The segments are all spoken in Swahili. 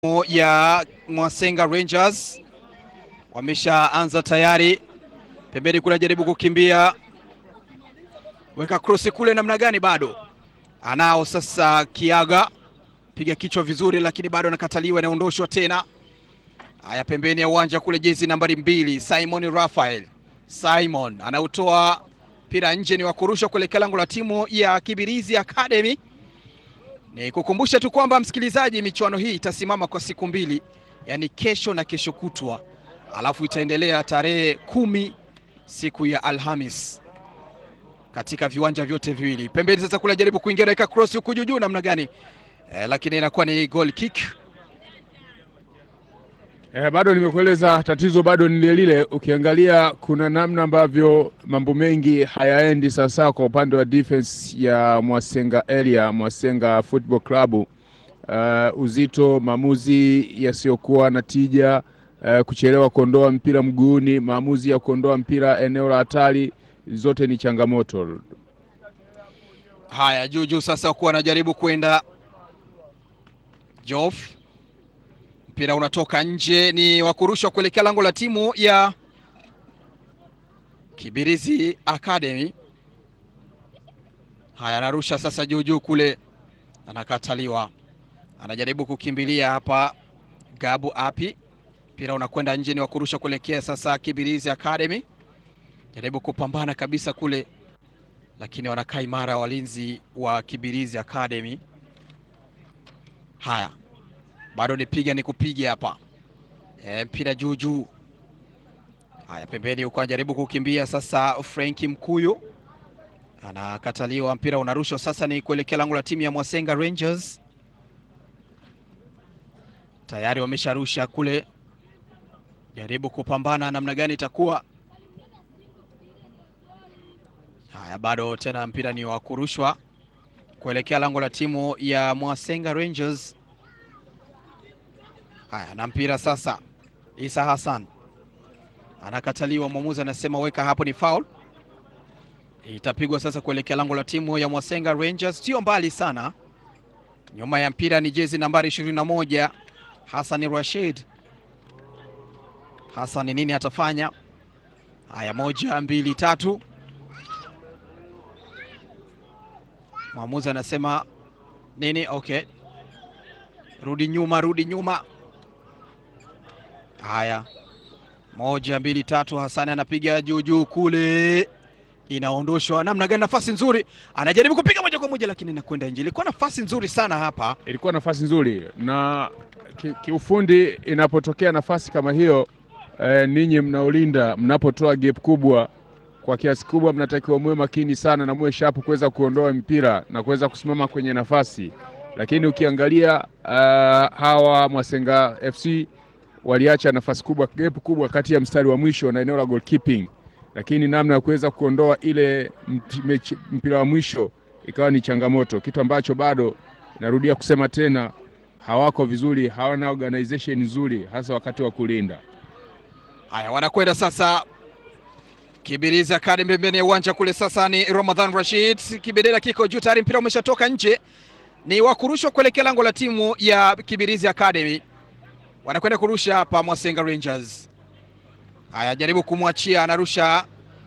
ya Mwasenga Rangers wameshaanza tayari, pembeni kule jaribu kukimbia, weka krosi kule, namna gani? Bado anao sasa, Kiaga piga kichwa vizuri, lakini bado anakataliwa, inaondoshwa tena. Haya, pembeni ya uwanja kule, jezi nambari mbili Simon Raphael Simon anautoa mpira nje, ni wa kurusha kuelekea lango la timu ya Kibirizi Academy. Ni kukumbusha tu kwamba msikilizaji, michuano hii itasimama kwa siku mbili, yaani kesho na kesho kutwa, alafu itaendelea tarehe kumi siku ya Alhamis katika viwanja vyote viwili. Pembeni sasa kule jaribu kuingia naweka cross huku juu juu, namna gani eh, lakini inakuwa ni goal kick. Eh, bado nimekueleza tatizo bado ni lile lile. Ukiangalia kuna namna ambavyo mambo mengi hayaendi sawasawa kwa upande wa defense ya Mwasenga area, Mwasenga Football Club. Uh, uzito, maamuzi yasiyokuwa na tija, uh, kuchelewa kuondoa mpira mguuni, maamuzi ya kuondoa mpira eneo la hatari, zote ni changamoto. Haya, juu juu sasa kuwa anajaribu kwenda Jof, mpira unatoka nje, ni wa kurushwa kuelekea lango la timu ya Kibirizi Academy. Haya, anarusha sasa juu juu kule, anakataliwa, anajaribu kukimbilia hapa Gabu Api, mpira unakwenda nje, ni wa kurusha kuelekea sasa Kibirizi Academy, jaribu kupambana kabisa kule, lakini wanakaa imara walinzi wa Kibirizi Academy. Haya, bado nipiga ni kupiga hapa e, mpira juu juu. Haya, pembeni huko anajaribu kukimbia sasa, Frenki Mkuyu anakataliwa, mpira unarushwa sasa, ni kuelekea lango la timu ya Mwasenga Rangers. Tayari wamesharusha kule, jaribu kupambana namna gani itakuwa. Haya, bado tena mpira ni wa kurushwa kuelekea lango la timu ya Mwasenga Rangers. Haya, na mpira sasa, Isa Hassan anakataliwa, mwamuzi anasema weka hapo, ni foul. Itapigwa sasa kuelekea lango la timu ya Mwasenga Rangers, sio mbali sana. Nyuma ya mpira ni jezi nambari ishirini na moja Hassan Rashid. Hassan nini atafanya? Haya, moja mbili tatu Mwamuzi anasema nini? Okay, rudi nyuma, rudi nyuma. Haya, moja mbili tatu. Hasani anapiga juu juu kule, inaondoshwa namna gani? Nafasi nzuri, anajaribu kupiga moja kwa moja, lakini inakwenda nje. Ilikuwa nafasi nzuri sana hapa, Ilikuwa nafasi nzuri na ki- kiufundi, inapotokea nafasi kama hiyo eh, ninyi mnaolinda mnapotoa gap kubwa kwa kiasi kubwa mnatakiwa muwe makini sana na muwe sharp kuweza kuondoa mpira na kuweza kusimama kwenye nafasi. Lakini ukiangalia uh, hawa Mwasenga FC waliacha nafasi kubwa, gap kubwa kati ya mstari wa mwisho na eneo la goalkeeping, lakini namna ya kuweza kuondoa ile mti- mechi- mpira wa mwisho ikawa ni changamoto, kitu ambacho bado narudia kusema tena, hawako vizuri, hawana organization nzuri, hasa wakati wa kulinda. haya wanakwenda sasa Kibirizi Academy pembeni ya uwanja kule. Sasa ni Ramadhan Rashid, kibendera kiko juu tayari, mpira umeshatoka nje, ni wa kurushwa kuelekea lango la timu ya Kibirizi Academy. Wanakwenda kurusha hapa Mwasenga Rangers. Haya, jaribu kumwachia, anarusha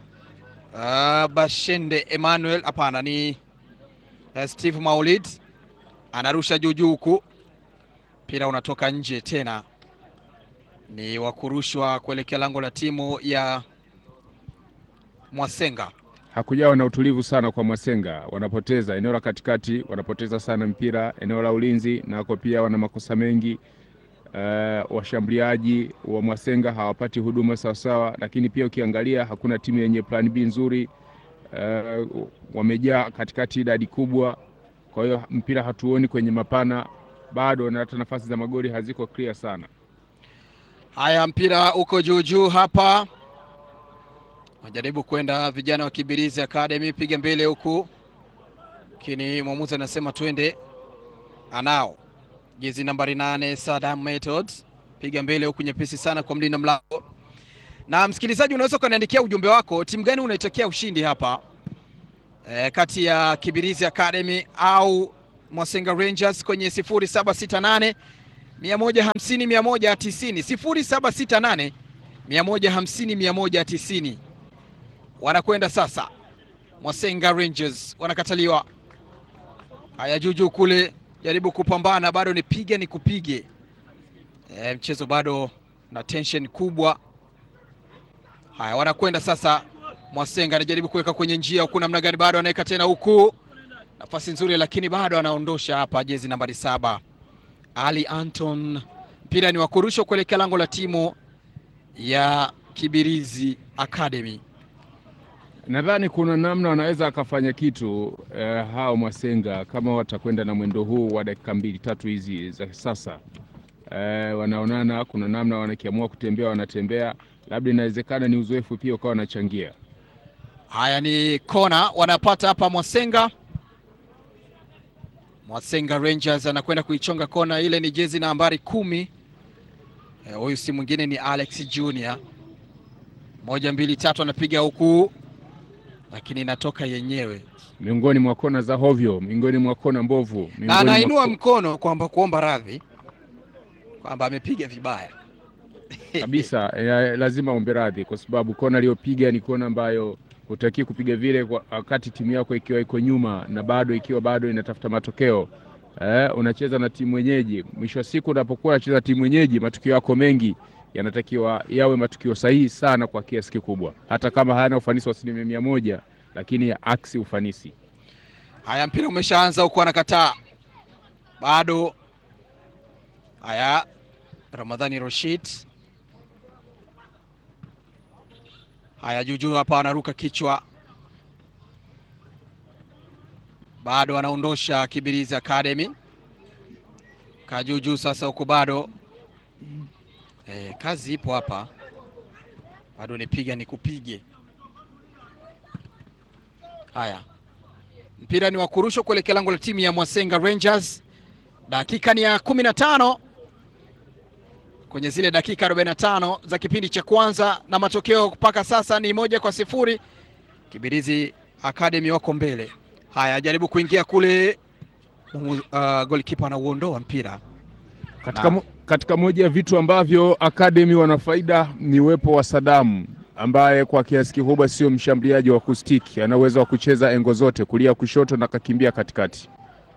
uh, Bashende Emmanuel, hapana, ni uh, Steve Maulid anarusha juu juu huku, mpira unatoka nje tena, ni wa kurushwa kuelekea lango la timu ya Mwasenga. Hakujawa na utulivu sana kwa Mwasenga, wanapoteza eneo la katikati, wanapoteza sana mpira eneo la ulinzi, nako pia wana makosa mengi. Uh, washambuliaji wa Mwasenga hawapati huduma sawasawa, lakini pia ukiangalia hakuna timu yenye plan B nzuri. Uh, wamejaa katikati idadi kubwa, kwa hiyo mpira hatuoni kwenye mapana bado, na hata nafasi za magoli haziko clear sana. Haya, mpira uko juu juu hapa, wajaribu kwenda vijana wa Kibirizi Academy, piga mbele huku, lakini mwamuzi anasema twende. Anao jezi nambari nane Sadam Methods, piga mbele huku, nyepesi sana kwa mlinda mlango. Na msikilizaji, unaweza ukaniandikia ujumbe wako, timu gani unaitakia ushindi hapa e, kati ya Kibirizi Academy au Mwasenga Rangers kwenye sifuri saba sita nane 150 190 0768 150 190. Wanakwenda sasa Mwasenga Rangers wanakataliwa. Haya, Juju kule jaribu kupambana, bado ni piga ni kupige. E, mchezo bado na tension kubwa. Haya, wanakwenda sasa. Mwasenga anajaribu kuweka kwenye njia huku, namna gani? Bado anaweka tena huku, nafasi nzuri, lakini bado anaondosha hapa, jezi nambari saba Ali Anton. Mpira ni wa kurushwa kuelekea lango la timu ya Kibirizi Academy. Nadhani kuna namna wanaweza akafanya kitu eh, hao Mwasenga kama watakwenda na mwendo huu wa dakika mbili tatu hizi za sasa eh, wanaonana, kuna namna wanakiamua kutembea wanatembea, labda inawezekana ni uzoefu pia ukawa wanachangia. Haya ni kona wanapata hapa Mwasenga. Mwasenga Rangers anakwenda kuichonga kona ile, ni jezi nambari kumi. Huyu e, si mwingine ni Alex Junior. Moja mbili tatu, anapiga huku, lakini inatoka yenyewe miongoni mwa kona za hovyo, miongoni mwa kona mbovu, na anainua mkono kwamba kuomba radhi kwamba amepiga vibaya kabisa. Ya, lazima ombe radhi kwa sababu kona aliyopiga ni kona ambayo hutaki kupiga vile wakati timu yako ikiwa iko nyuma na bado ikiwa bado inatafuta matokeo eh, unacheza na timu mwenyeji. Mwisho wa siku unapokuwa unacheza timu mwenyeji, matukio yako mengi yanatakiwa yawe matukio sahihi sana kwa kiasi kikubwa, hata kama hayana ufanisi wa asilimia mia moja, lakini ya aksi ufanisi. Haya, mpira umeshaanza huko, anakataa bado. Haya, Ramadhani Rashid Haya, Juju hapa anaruka kichwa, bado anaondosha Kibirizi Academy. Kajuju sasa huko bado e, kazi ipo hapa, bado nipiga nikupige. Haya, mpira ni wa kurushwa kuelekea lango la timu ya Mwasenga Rangers. Dakika ni ya kumi na tano kwenye zile dakika 45 za kipindi cha kwanza, na matokeo mpaka sasa ni moja kwa sifuri. Kibirizi Academy wako mbele. Haya, jaribu kuingia kule, uh, golikipa anauondoa mpira katika, mo, katika moja ya vitu ambavyo Academy wana faida ni uwepo wa Sadamu ambaye kwa kiasi kikubwa sio mshambuliaji wa kustiki, ana uwezo wa kucheza engo zote, kulia, kushoto na kakimbia katikati.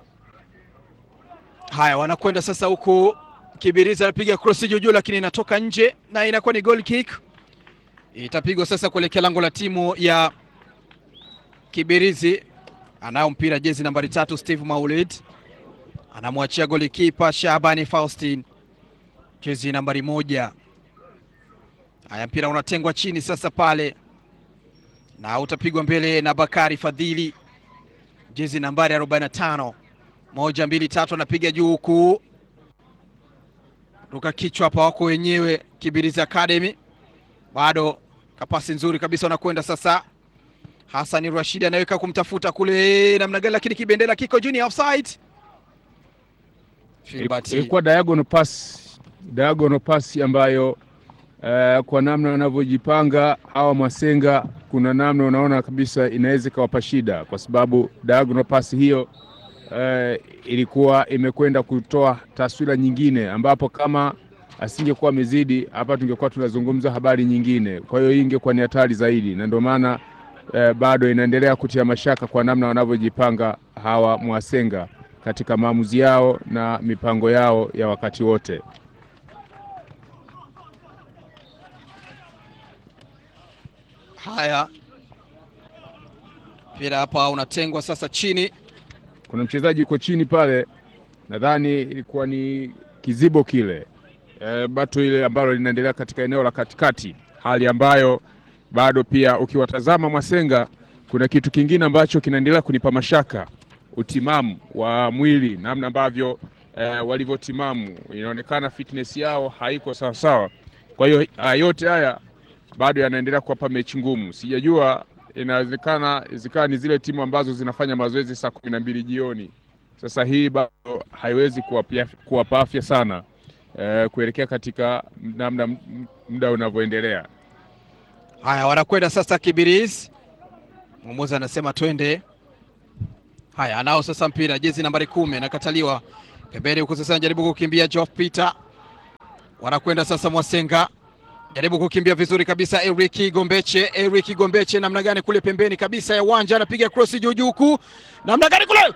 Haya, wanakwenda sasa huku Kibirizi anapiga cross juu juu, lakini inatoka nje na inakuwa ni goal kick. Itapigwa sasa kuelekea lango la timu ya Kibirizi. Anao mpira jezi nambari tatu Steve Maulid anamwachia golikipa Shabani Faustin jezi nambari moja. Haya, mpira unatengwa chini sasa pale na utapigwa mbele na Bakari Fadhili jezi nambari 45. Moja mbili tatu, anapiga juu huku ruka kichwa hapa, wako wenyewe Kibirizi Academy, bado kapasi nzuri kabisa, wanakwenda sasa. Hassan Rashid anaweka kumtafuta kule namna gani, lakini kibendera kiko juu, ni offside. Ilikuwa diagonal pass, diagonal pass ambayo uh, kwa namna wanavyojipanga hawa Mwasenga, kuna namna unaona kabisa inaweza ikawapa shida, kwa sababu diagonal pass hiyo Uh, ilikuwa imekwenda kutoa taswira nyingine ambapo kama asingekuwa amezidi hapa tungekuwa tunazungumza habari nyingine. Kwa hiyo hii ingekuwa ni hatari zaidi, na ndio maana uh, bado inaendelea kutia mashaka kwa namna wanavyojipanga hawa Mwasenga katika maamuzi yao na mipango yao ya wakati wote. Haya, mpira hapa unatengwa sasa chini kuna mchezaji uko chini pale, nadhani ilikuwa ni kizibo kile e, bato ile ambalo linaendelea katika eneo la katikati, hali ambayo bado pia ukiwatazama Mwasenga kuna kitu kingine ambacho kinaendelea kunipa mashaka, utimamu wa mwili, namna ambavyo e, walivyotimamu, inaonekana fitness yao haiko sawasawa. Kwa hiyo yote haya bado yanaendelea kuwapa mechi ngumu, sijajua inawezekana zikawa ni zile timu ambazo zinafanya mazoezi saa kumi na mbili jioni. Sasa hii bado haiwezi kuwapa afya sana e, kuelekea katika namna muda unavyoendelea. Haya, wanakwenda sasa Kibirizi. Mwamuzi anasema twende. Haya, anao sasa mpira, jezi nambari kumi anakataliwa. pembeni huku sasa, anajaribu kukimbia Geoff Peter, wanakwenda sasa Mwasenga jaribu kukimbia vizuri kabisa. Eric Gombeche, Eric Gombeche namna gani kule pembeni kabisa ya uwanja, anapiga cross juu juu huku, namna gani kule,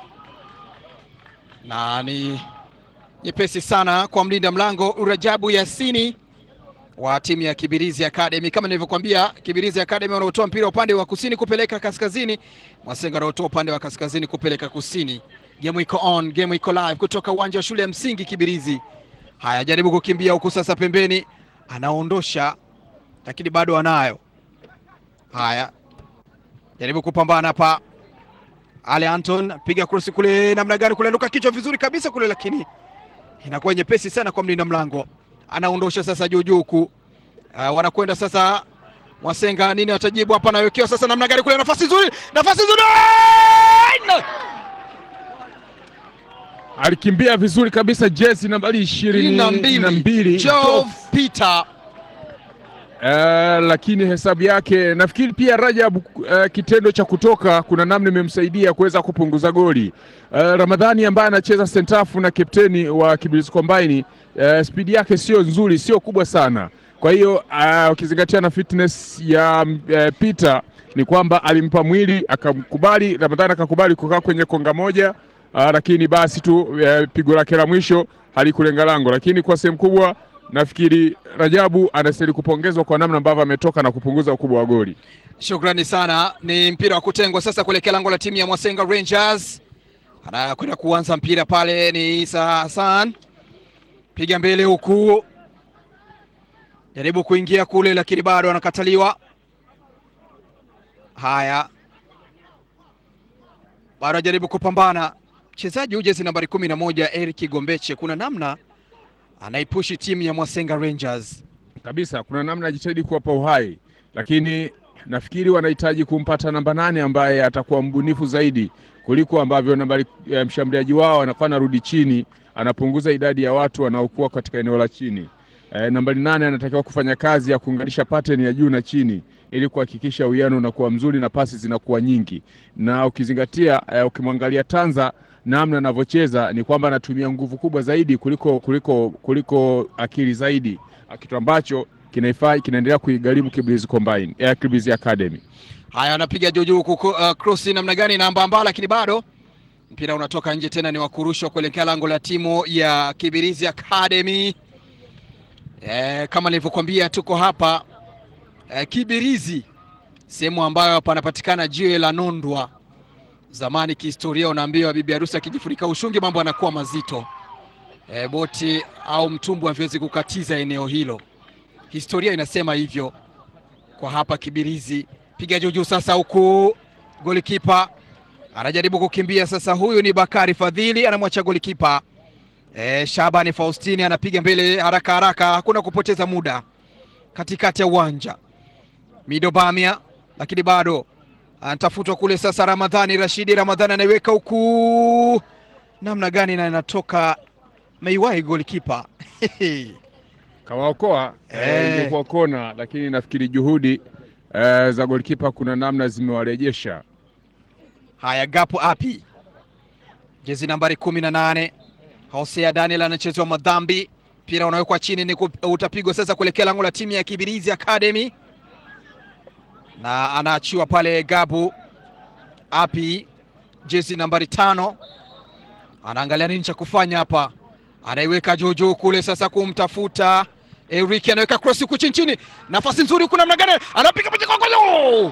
na ni nyepesi sana kwa mlinda mlango Rajabu Yasini wa timu ya Kibirizi Academy. Kama nilivyokuambia, Kibirizi Academy wanaotoa mpira upande wa kusini kupeleka kaskazini, Mwasenga wanaotoa upande wa kaskazini kupeleka kusini. Game iko on, game iko live kutoka uwanja wa shule ya msingi Kibirizi. Haya, jaribu kukimbia huku sasa pembeni anaondosha lakini bado anayo. Haya, jaribu kupambana hapa. Ale Anton piga cross kule, namna gani kule, luka kichwa vizuri kabisa kule, lakini inakuwa nyepesi sana kwa mlinda mlango. Anaondosha sasa juu juu huku. Uh, wanakwenda sasa Mwasenga, nini atajibu hapa? Anawekewa sasa, namna gani kule, nafasi nzuri, nafasi nzuri alikimbia vizuri kabisa jezi nambari ishirini na mbili Geoff Peter. Uh, lakini hesabu yake nafikiri pia Rajab, uh, kitendo cha kutoka kuna namna imemsaidia kuweza kupunguza goli. Uh, Ramadhani ambaye anacheza sentafu na kapteni wa Kibirizi Combine, uh, spidi yake sio nzuri, sio kubwa sana. Kwa hiyo ukizingatia uh, na fitness ya uh, Peter ni kwamba alimpa mwili akamkubali, Ramadhani akakubali kukaa kwenye konga moja uh, lakini basi tu uh, pigo lake la mwisho halikulenga lango, lakini kwa sehemu kubwa nafikiri Rajabu anastahili kupongezwa kwa namna ambavyo ametoka na kupunguza ukubwa wa goli. Shukrani sana. Ni mpira wa kutengwa sasa kuelekea lango la timu ya Mwasenga Rangers. Anakwenda kuanza mpira pale, ni Isa Hassan, piga mbele huku, jaribu kuingia kule, lakini bado anakataliwa. Haya, bado ajaribu kupambana mchezaji huyu jezi nambari kumi na moja Eric Gombeche, kuna namna anaipushi timu ya Mwasenga Rangers kabisa, kuna namna ajitahidi kuwapa uhai, lakini nafikiri wanahitaji kumpata namba nane ambaye atakuwa mbunifu zaidi kuliko ambavyo nambari ya mshambuliaji wao anakuwa anarudi chini, anapunguza idadi ya watu wanaokuwa katika eneo la chini. E, nambari nane anatakiwa kufanya kazi ya kuunganisha pattern ya juu na chini ili kuhakikisha uwiano unakuwa mzuri na pasi zinakuwa nyingi, na ukizingatia e, ukimwangalia Tanza namna anavyocheza ni kwamba anatumia nguvu kubwa zaidi kuliko, kuliko, kuliko akili zaidi, kitu ambacho kinaifai kinaendelea kuigharimu Kibirizi Combine ya Kibirizi Academy. Haya, anapiga juu juu huku uh, cross namna gani na mbamba, lakini bado mpira unatoka nje, tena ni wakurushwa kuelekea lango la timu ya Kibirizi Academy. E, kama nilivyokuambia tuko hapa e, Kibirizi, sehemu ambayo panapatikana jiwe la Nondwa. Zamani kihistoria, unaambiwa bibi harusi akijifunika ushungi mambo yanakuwa mazito. E, boti au mtumbwi haviwezi kukatiza eneo hilo, historia inasema hivyo. Kwa hapa Kibirizi, piga juu juu sasa, huku golikipa anajaribu kukimbia sasa. Huyu ni Bakari Fadhili, anamwacha golikipa e, Shabani Faustini anapiga mbele haraka haraka, hakuna kupoteza muda katikati ya uwanja. Mido Bamia, lakini bado anatafutwa kule sasa. Ramadhani Rashidi, Ramadhani anaiweka huku, namna gani na inatoka meiwahi golikipa kawaokoa ilikuwa Eh. kona, lakini nafikiri juhudi eh, za golikipa kuna namna zimewarejesha. Haya, gapo api jezi nambari kumi na nane Hosea Daniel anachezewa madhambi, mpira unawekwa chini, ni ku- utapigwa sasa kuelekea lango la timu ya Kibirizi Academy, na anaachiwa pale. Gabu api jezi nambari tano anaangalia nini cha kufanya hapa, anaiweka juu juu kule sasa kumtafuta Eric, anaweka cross huku chini chini, nafasi nzuri huku, namna gani anapiga picha kwa golo!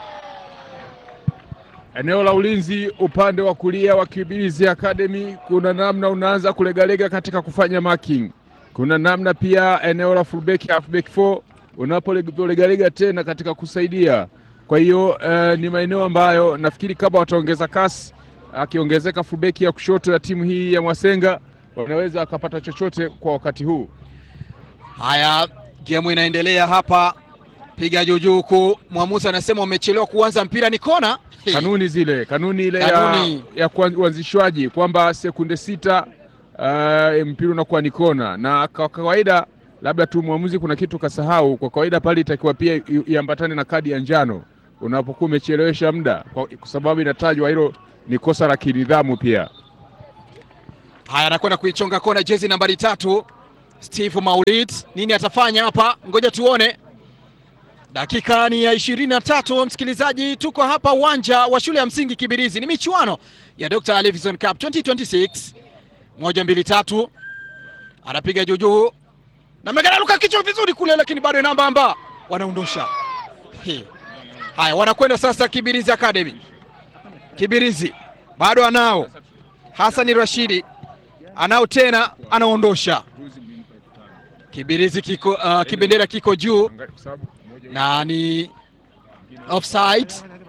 Eneo la ulinzi upande wa kulia wa Kibirizi Academy, kuna namna unaanza kulegalega katika kufanya marking. Kuna namna pia eneo la fullback, halfback 4 unapolegalega tena katika kusaidia. Kwa hiyo eh, ni maeneo ambayo nafikiri kama wataongeza kasi, akiongezeka fullback ya kushoto ya timu hii ya Mwasenga wanaweza wakapata chochote kwa wakati huu. Haya, gemu inaendelea hapa, piga juu juu huku. Mwamuzi anasema umechelewa kuanza mpira, ni kona. kanuni zile kanuni ile Kanuni. ya, ya kuan- uanzishwaji kwamba sekunde sita uh, mpira unakuwa ni kona, na kwa kawaida labda tu mwamuzi kuna kitu kasahau. Kwa kawaida pale itakiwa pia i- iambatane na kadi ya njano unapokuwa umechelewesha muda, kwa kwa sababu inatajwa hilo ni kosa la kinidhamu pia. Haya, anakwenda kuichonga kona jezi nambari tatu Steve Maulid, nini atafanya hapa? Ngoja tuone. Dakika ni ya ishirini na tatu msikilizaji, tuko hapa uwanja wa shule ya msingi Kibirizi. Ni michuano ya Dr. Livingstone Cup 2026 moja mbili tatu, anapiga juujuu na meganaruka kichwa vizuri kule, lakini bado namba amba wanaondosha. He. Haya, wanakwenda sasa Kibirizi Academy. Kibirizi bado anao Hasani Rashidi anao tena, anaondosha Kibirizi kiko, uh, kibendera kiko juu na ni offside.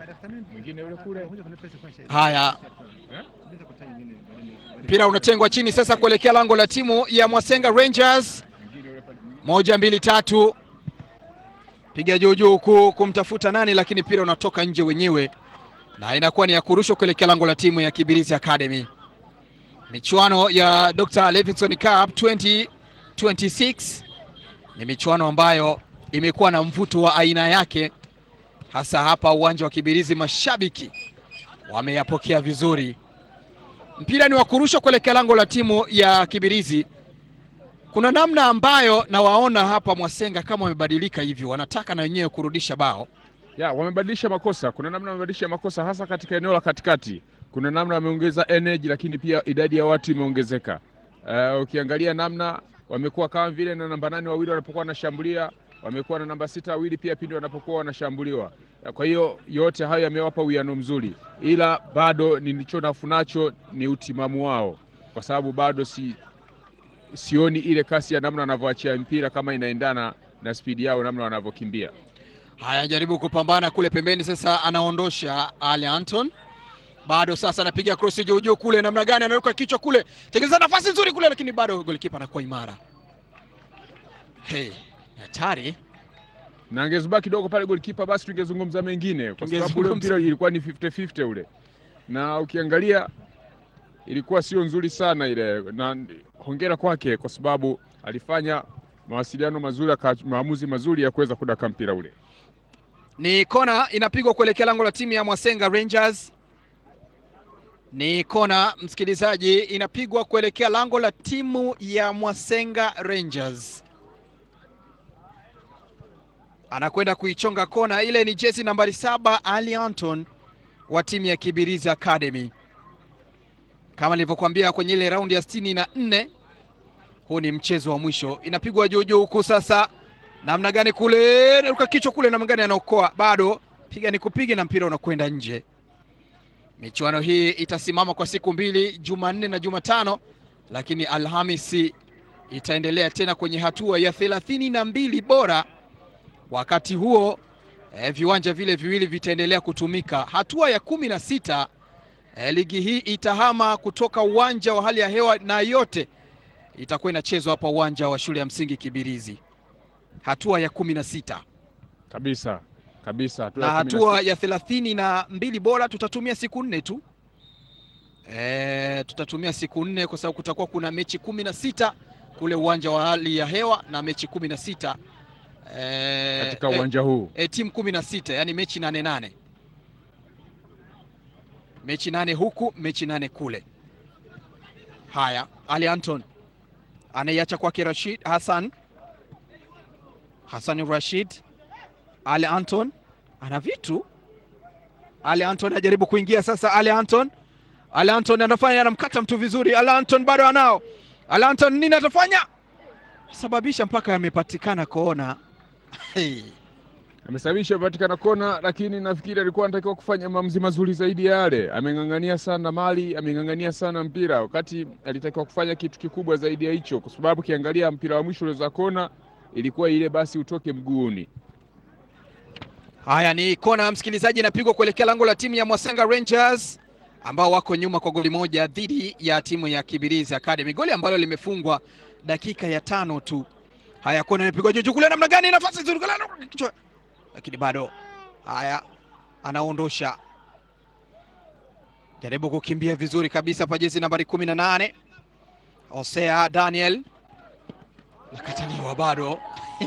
Haya, mpira unatengwa chini sasa kuelekea lango la timu ya Mwasenga Rangers. Moja mbili tatu, piga juu juu huku kumtafuta nani, lakini mpira unatoka nje wenyewe na inakuwa ni ya kurushwa kuelekea lango la timu ya Kibirizi Academy. Michuano ya Dr. Livingstone Cup 2026 ni michuano ambayo imekuwa na mvuto wa aina yake, hasa hapa uwanja wa Kibirizi. Mashabiki wameyapokea vizuri. Mpira ni wa kurushwa kuelekea lango la timu ya Kibirizi. Kuna namna ambayo nawaona hapa Mwasenga kama wamebadilika hivi, wanataka na wenyewe kurudisha bao ya wamebadilisha makosa. Kuna namna wamebadilisha makosa, hasa katika eneo la katikati. Kuna namna wameongeza energy, lakini pia idadi ya watu imeongezeka. Uh, ukiangalia namna wamekuwa kama vile na namba nane wawili wanapokuwa wanashambulia, wamekuwa na namba sita wawili pia pindi wanapokuwa wanashambuliwa. Kwa hiyo yote hayo yamewapa uwiano mzuri, ila bado nilicho nafunacho ni utimamu wao, kwa sababu bado si sioni ile kasi ya namna wanavyoachia mpira kama inaendana na spidi yao namna wanavyokimbia. Haya, jaribu kupambana kule pembeni, sasa anaondosha Ali Anton, bado sasa anapiga krosi juu juu kule, namna gani anaruka kichwa kule, tengeneza nafasi nzuri kule, lakini bado golikipa anakuwa imara. Hey, hatari na angezubaki kidogo pale golikipa, basi tungezungumza mengine, kwa sababu ule mpira ilikuwa ni 50-50 ule, na ukiangalia ilikuwa sio nzuri sana ile, na hongera kwake kwa sababu alifanya mawasiliano mazuri, maamuzi mazuri ya kuweza kudaka mpira ule. Ni kona inapigwa kuelekea lango la timu ya Mwasenga Rangers. Ni kona msikilizaji, inapigwa kuelekea lango la timu ya Mwasenga Rangers. Anakwenda kuichonga kona ile, ni jezi nambari saba Ali Anton wa timu ya Kibirizi Academy. Kama nilivyokuambia kwenye ile raundi ya sitini na nne, huu ni mchezo wa mwisho. Inapigwa juu juu huku sasa namna gani kule, naruka kichwa kule, namna gani anaokoa, bado piga ni kupiga na mpira unakwenda nje. Michuano hii itasimama kwa siku mbili, Jumanne na Jumatano, lakini Alhamisi itaendelea tena kwenye hatua ya thelathini na mbili bora. Wakati huo eh, viwanja vile viwili vitaendelea kutumika. Hatua ya kumi na sita eh, ligi hii itahama kutoka uwanja wa hali ya hewa na yote itakuwa inachezwa hapa uwanja wa shule ya msingi Kibirizi hatua ya kumi na sita kabisa kabisa, hatua na hatua ya thelathini na mbili bora tutatumia siku nne tu e, tutatumia siku nne kwa sababu kutakuwa kuna mechi kumi na sita kule uwanja wa hali ya hewa na mechi kumi na sita e, katika uwanja e, huu e, timu kumi na sita yani mechi nane nane mechi nane huku mechi nane kule. Haya, Ali Anton anaiacha kwake Rashid Hassan Hassan Rashid, Ali Anton ana vitu. Ali Anton anajaribu kuingia sasa. Ali Anton, Ali Anton anafanya, anamkata mtu vizuri. Ali Anton bado anao. Ali Anton nini atafanya? Sababisha mpaka amepatikana kona. Hey. Amesababisha patikana kona, lakini nafikiri alikuwa anatakiwa kufanya maamuzi mazuri zaidi ya yale. Ameng'ang'ania sana mali, ameng'ang'ania sana mpira, wakati alitakiwa kufanya kitu kikubwa zaidi ya hicho, kwa sababu kiangalia mpira wa mwisho uliweza kona ilikuwa ile basi utoke mguuni. Haya, ni kona msikilizaji, inapigwa kuelekea lango la timu ya Mwasenga Rangers ambao wako nyuma kwa goli moja dhidi ya timu ya Kibirizi Academy, goli ambalo limefungwa dakika ya tano tu. Haya, kona inapigwa juu kule, namna gani, nafasi nzuri kichwa, lakini bado. Haya, anaondosha, jaribu kukimbia vizuri kabisa pa jezi nambari kumi na nane Hosea Daniel nakataliwa bado.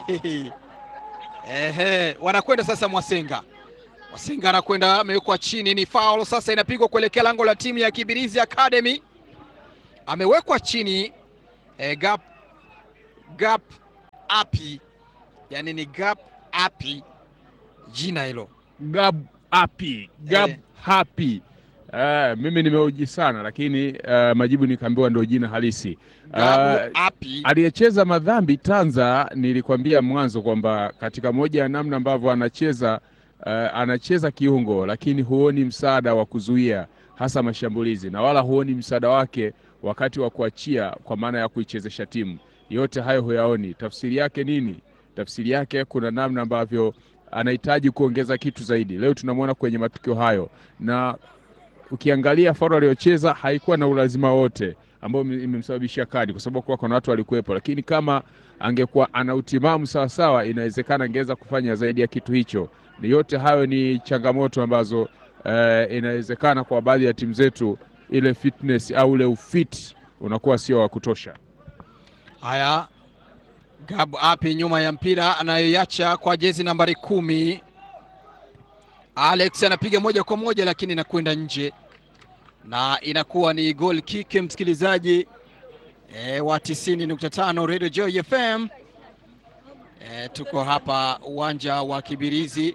Ehe, wanakwenda sasa Mwasenga. Mwasenga anakwenda amewekwa chini, ni foul sasa, inapigwa kuelekea lango la timu ya Kibirizi Academy. amewekwa chini eh, gap gap api, yani ni gap api jina hilo Gab happy, Gab Eh. happy. Eh, mimi nimeuji sana lakini eh, majibu nikaambiwa ndio jina halisi. gap Eh, api aliyecheza madhambi Tanza, nilikwambia mwanzo kwamba katika moja ya namna ambavyo anacheza uh, anacheza kiungo, lakini huoni msaada wa kuzuia hasa mashambulizi na wala huoni msaada wake wakati wa kuachia, kwa maana ya kuichezesha timu. Yote hayo huyaoni. Tafsiri yake nini? Tafsiri yake kuna namna ambavyo anahitaji kuongeza kitu zaidi. Leo tunamwona kwenye matukio hayo, na ukiangalia faulu aliyocheza haikuwa na ulazima wote ambao ime- imemsababishia kadi, kwa sababu kuna watu walikuwepo, lakini kama angekuwa ana utimamu sawasawa, inawezekana angeweza kufanya zaidi ya kitu hicho. Ni yote hayo ni changamoto ambazo eh, inawezekana kwa baadhi ya timu zetu ile fitness au ule ufit unakuwa sio wa kutosha. Haya, Gab api nyuma ya mpira anayoiacha kwa jezi nambari kumi. Alex anapiga moja kwa moja, lakini inakwenda nje na inakuwa ni goal kick, msikilizaji e, wa 90.5 Radio Joy FM. E, tuko hapa uwanja wa Kibirizi.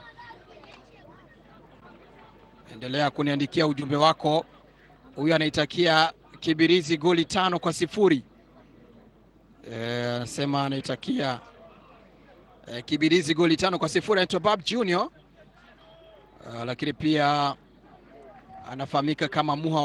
Endelea kuniandikia ujumbe wako. Huyu anaitakia Kibirizi goli tano kwa sifuri. Eh, anasema anaitakia eh, Kibirizi goli tano kwa sifuri. Anaitwa Bab Junior, Ah, lakini pia anafahamika kama Muha